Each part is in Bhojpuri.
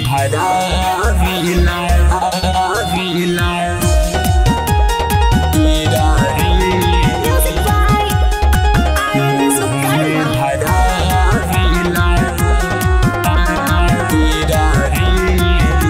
धरा विला विला कीरा रे Music by Arya Sukarma. धरा विला कीरा रे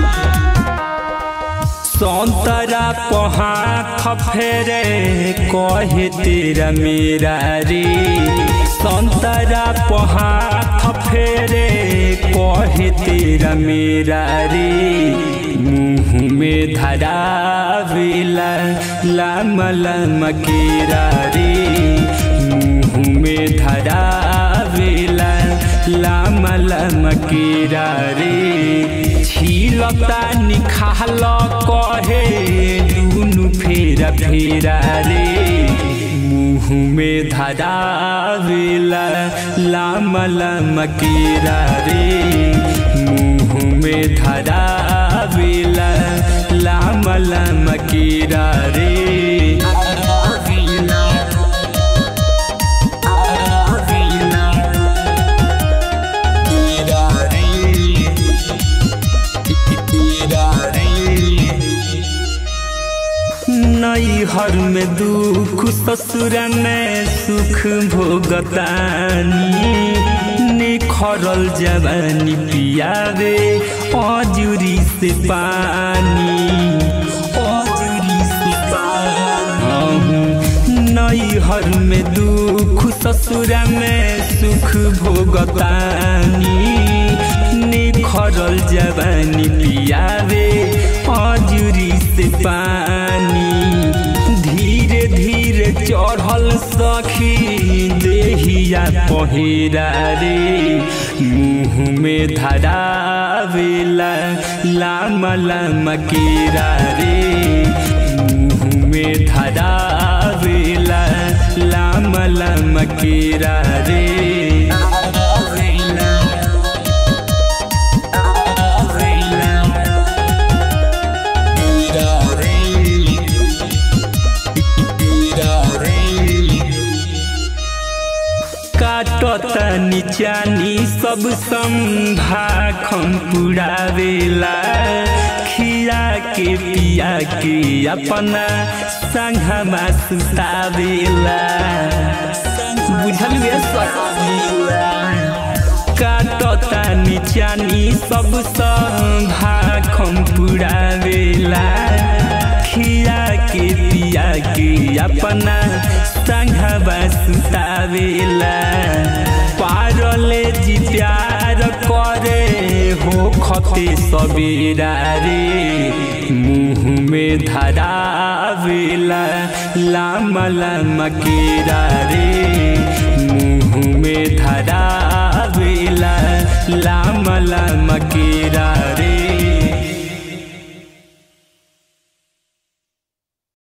संतरा पहाथ फेरे कहे तेरा मेरा रे संतरा पहाथ फेरे कहे तेरा मेरा रे मुँह में धरा वेला लाम लाम केरा रे मुँह में धरा वेला लाम लाम केरा रे छिलता निखाल कहे दुनु फेरा फेरा रे मुँह में धरा वेला लाम लाम केरा रे मुँह में धरा वेला लाम लाम केरा रे नैहर में दुख ससुर में सुख भोगतानी निखरल जवानी पियावे अजुरी से पानी अजुरी से पानी नैहर में दुख ससुर में सुख भोगतानी निखरल जवानी पियावे अजुरी से पानी धीरे धीरे चढ़ल सखी देहिया पहिरा रे मुँह में धरा वेला लाम लाम केरा रे मुँह में धरा वेला लाम लाम केरा रे काटता निचानी सब संभा खम पुरावेला खिया के पिया के अपना संघमा सुतावेला बुझल काटता निचानी सब संभा खम पुरावेला खिया के पिया के अपना संघवा सुतावेला पारले जी प्यार करे हो खते सबेरा रे मुँह में धरावेला लाम लाम केरा रे मुँह में धरावेला लाम लाम केरा